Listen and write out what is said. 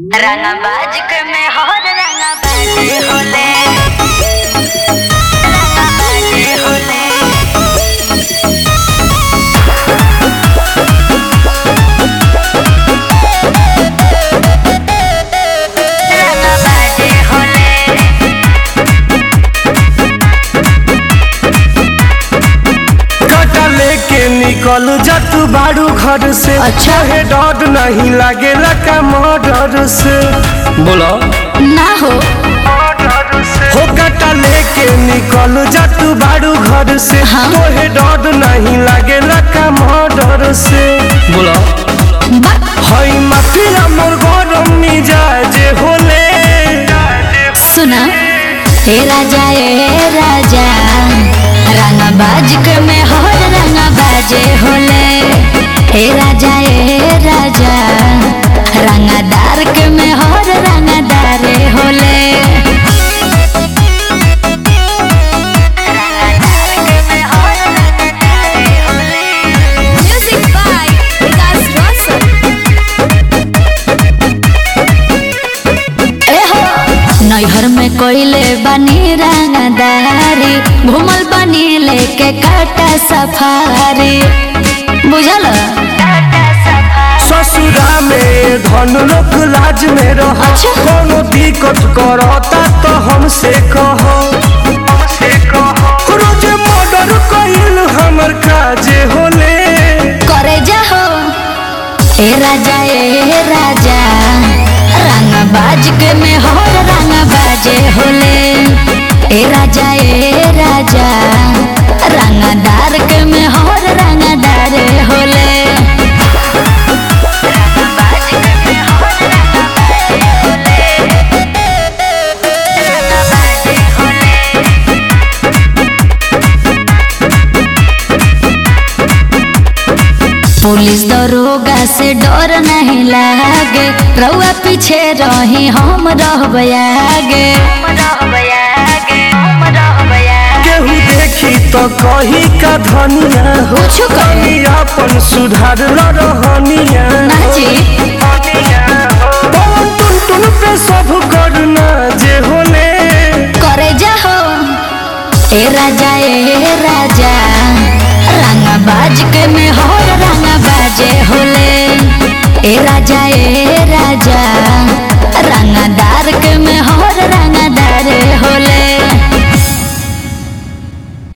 रंगबाज के में हर रंगबाज होले रंगबाज होले रंगबाज होले कटा लेके निकल जा तू बारू घर से अच्छा। है डर नहीं लागेला का मर्डर से बोलो ना हो हो कटा लेके निकल जा तू बारू घर से हाँ। तोहे डर नहीं लागेला का मर्डर से बोलो बा हई माफिया मोर गरम मिजाज होले सुना हे राजा ए राजा रंगबाज के में हर रंगबाजे होले हे राजा ए राजा रंगदार के में हर रंगदारे होले रंगदार के में हर रंगबाज होले म्यूजिक बाय विकास रोशन एहो नैहर में कोइले बनी रंगदारी घूमल बनी लेके काटा सफारी बुझल टाटा सफा ससुरा में धन लोक लाज में रह अच्छा। कोनो दिक्कत करता तो हमसे कहो हमसे कहो रोज मर्डर कइल हमर काजे होले करे जाहो ए राजा ए राजा रंग बाज के में हर रंग बाजे होले ए राजा ए राजा रंगदार के में हर रंगदार होले रंगबाज के में हर रंगबाज होले रंगबाज होले पुलिस दरोगा से डर नहीं लागे रउआ पीछे रही हम रहबे आगे केहू देखी तो कही का धनिया हो कुछ कही। कहीं अपन सुधार ल रहनिया ना जी पवन टुन टुन पे सब करना जे होले करे जाहो ए राजा ए राजा रंगबाज के में हर रंगबाजे होले ए राजा ए राजा रंगदार